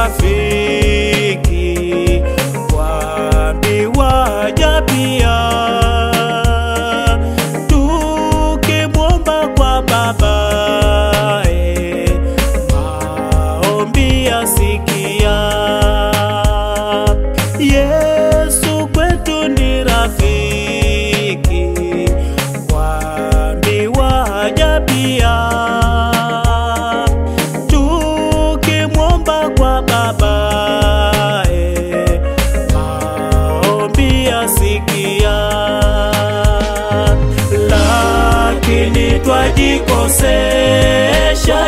rafiki, waambiwa ja pia, tukimwomba kwa Baba eh, maombi yasikia. Yesu kwetu ni rafiki, waambiwa ja pia tukimwomba kwa Baba eh, maombi yasikia, lakini twajikosesha,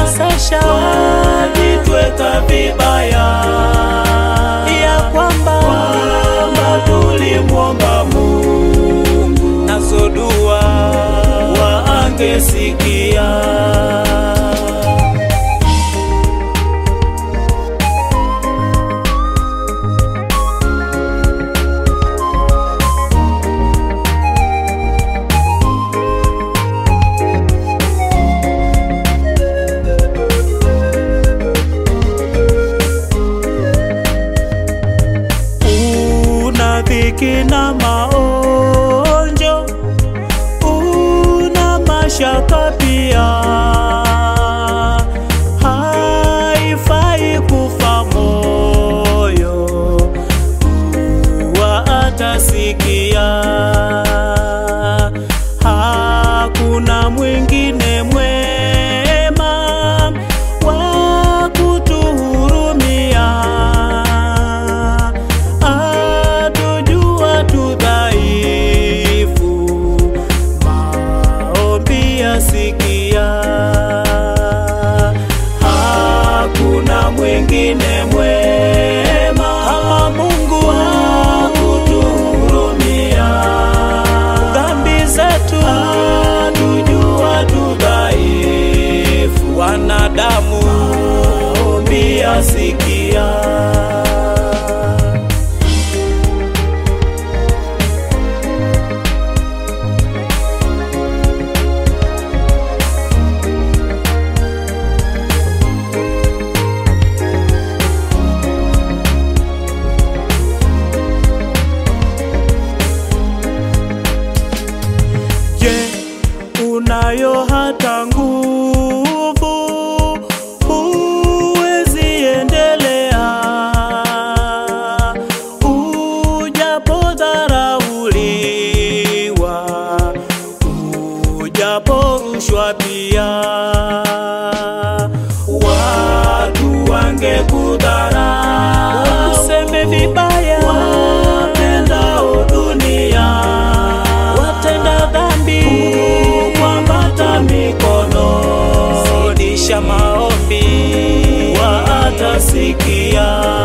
twajitweka vibaya ya kwamba kwamba tulimwomba Mungu nazo dua waangesikia. una dhiki na maonjo, una mashaka pia, haifai kufa moyo, kuwa atasikia. Hakuna mwingine mwema wa kutuhurumia atujua tu dhaifu, maombi yasikia. Hakuna mwingine mwema kama Mungu wa kutuhurumia dhambi zetu, atujua tu dhaifu, wanadamu, maombi yasikia. Je, unayo hata nguvu? Huwezi endelea ujapodharauliwa, ujaporushwa pia, watu wangekudharau, useme vibaya, wapendao dunia, watenda dhambi, kukwambata mikono, zidisha maombi, watasikia